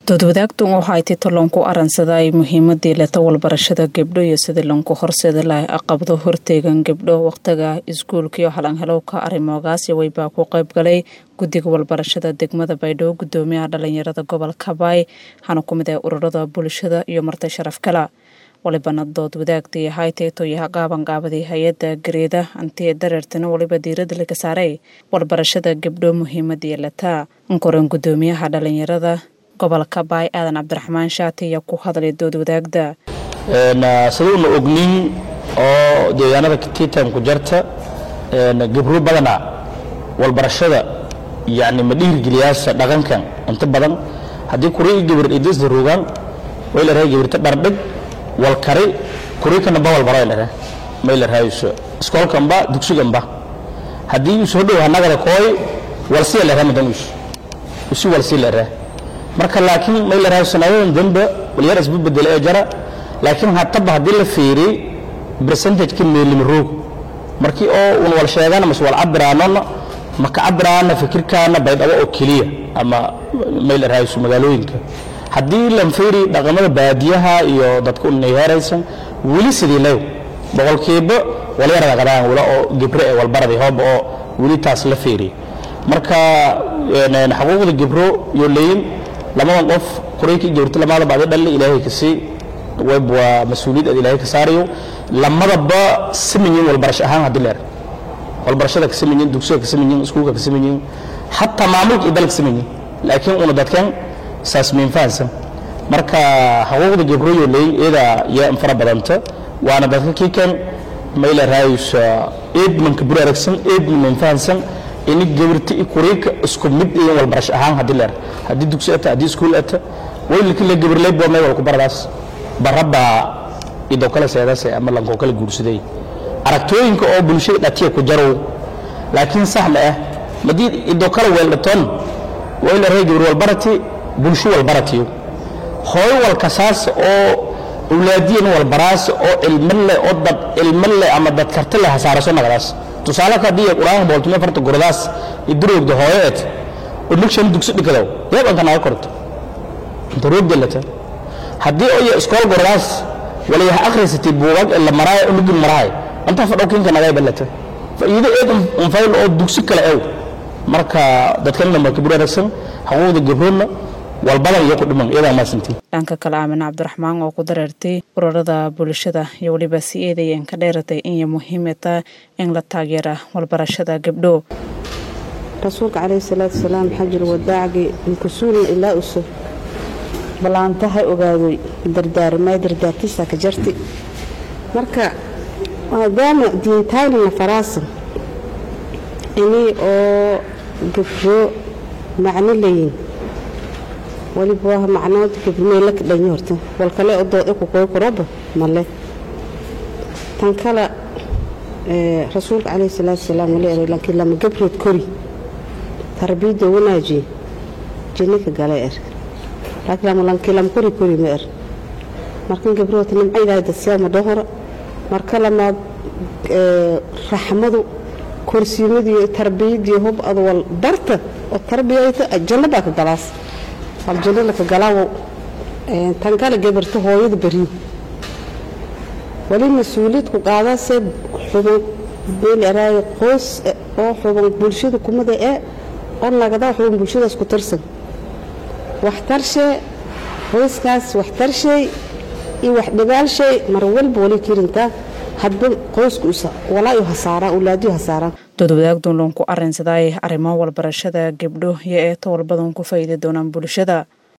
doodwadaagtan waxaa ay tito loonku aransaday muhiimadii leta walbarashada gabdho iyo sidii loonku horseeda lahay aqabdo horteegan gabdho waqtiga iskuulkaiyo halanhelowka arimoogaasi weybaa ku qayb galay guddiga walbarashada degmada baydhabo gudoomiyaha dhalinyarada gobolka baay waxaana ku mid ah ururada bulshada iyo marti sharaf kala walibana dood wadaagtii hayteeto iyo haqaabanqaabadii hay-adda gareeda antiye dareertana waliba diirada laga saaray walbarashada gabdho muhiimadii lataa ankoran gudoomiyaha dhalinyarada gobolka baay aadan cabdiraxmaan shaati ayaa ku hadlay dood wadaagda siduuna ognin oo deegaanada titan ku jarta gabro badana walbarashada yani ma dhiirgeliyaasa dhaqankan inta badan haddii kurii gabar idisda rogaan way la rahay gabirta dhardhig walkari kuriikana ba walbaro la rahay may la rahayso iskoolkanba dugsiganba haddii soo dhow hanagada kooy walsiya la rahay madan usi walsi la rahay marka laakiin may la rahay sanadadan dambe walyar isba bedela ee jara laakiin hataba haddii la fiiriy percentageka meelima roog markii oo un wal sheegana mas wal cabiraanona maka cabiraana fikirkaana baydhabo oo keliya ama may la rahayso magaalooyinka haddii lan fiiri dhaqamada baadiyaha iyo dadka unayheeraysan weli sidii lew boqolkiiba walyaraga qadaan wala oo gebre ee walbaradi hooba oo weli taas la fiiriy marka xuquuqda gebro iyo leyin lamadan qof quraykii gabarta lamada bacdi dhalle ilaahay ka sii web waa mas-uuliyad aad ilaahay ka saarayo lamadaba samanyiin walbarasho ahaan haddii leer walbarashada ka samanyiin dugsiga ka samanyiin iskuulka ka samanyiin xataa maamulka iyo dalka samanyiin laakiin una dadkan saas miin fahansan marka xuquuqda gabrooyo leey iyada yaa fara badanta waana dadka kiikan mayla raayusa eedmanka bur aragsan eedma miin fahansan ini gabirta i kuriika isku mid iyo walbarasho ahaan haddii leer haddii dugsi ata haddii iskuul ata waylki la gabirlay boo may walku baradaas barabba idoo kale seedase ama lankoo kale guursaday aragtooyinka oo bulshada dhatiya ku jarow laakiin sax ma ah madii idoo kale weeldhatoon wayla ray gabir walbarati bulsho walbaratiyo hooyo walkasaas oo awlaadiyan walbaraas oo cilmo leh oo dad cilmo leh ama dad karti leh hasaaraso nagadaas tusaale ka haddii quraan booltume farta guradaas iduroogda hooyeed oo nugshan dugsi dhikadow yeebanka naga korto inta roog delata haddii oya iskool guradaas walayaha akhrisatay buugaag ee la maraayo oo nugin maraayo inta fadhowkinka naga balata faa'iido eed unfayl oo dugsi kale ew marka dadkan dhanba kabir aragsan xuquuqda gabroodna walbadan iyo ku dhiman iyadaa maasantii dhanka kale aamin cabdiraxmaan oo ku dareertay ururada bulshada iyo weliba si eedayeen ka dheeratay inay muhiimata in la taageera walbarashada gabdho rasuulka calayhi salaatu wasalaam xajir wadaacgii inkusuulna ilaa uso ballaantaha ogaadoy dardaarmay dardaartiisa ka jarti marka maadaama diintaynana faraasa inii oo gabro macno layin waliba waa macnood gabrimeyla ka dhanyi horta wal kale oo dood ku koy kuroba male tan kale rasuulka calayhi salaatu wasalaam wali eray laakiin lama gabrood kori tarbiyadda wanaajiye jinnika gala er laakiin lama lankii lama kori kori ma er markan gabrood nimca ilaahay dadsiyaama dhahora marka lamaad raxmadu korsiimadiiyo tarbiyadiiyo hub ad wal barta oo tarbiyayta janno baa ka galaas aljanno laka galaawo tan kale gabarta hooyada beriyo wali mas-uuliyad ku qaadaasee xuban beelaraayo qoys oo xuban bulshada kumada ee oo nagadaa xuban bulshadaas ku tirsan waxtarshee qoyskaas waxtarshay iyo wax dhibaalshay mar walba wali kirintaa hadba qoysku walaayo hasaaraan ulaadiyo hasaaraan doodwadaagdun loonku arinsaday arrimo walbarashada gabdho iyo eeto walbadan ku faa'iidi doonaan bulshada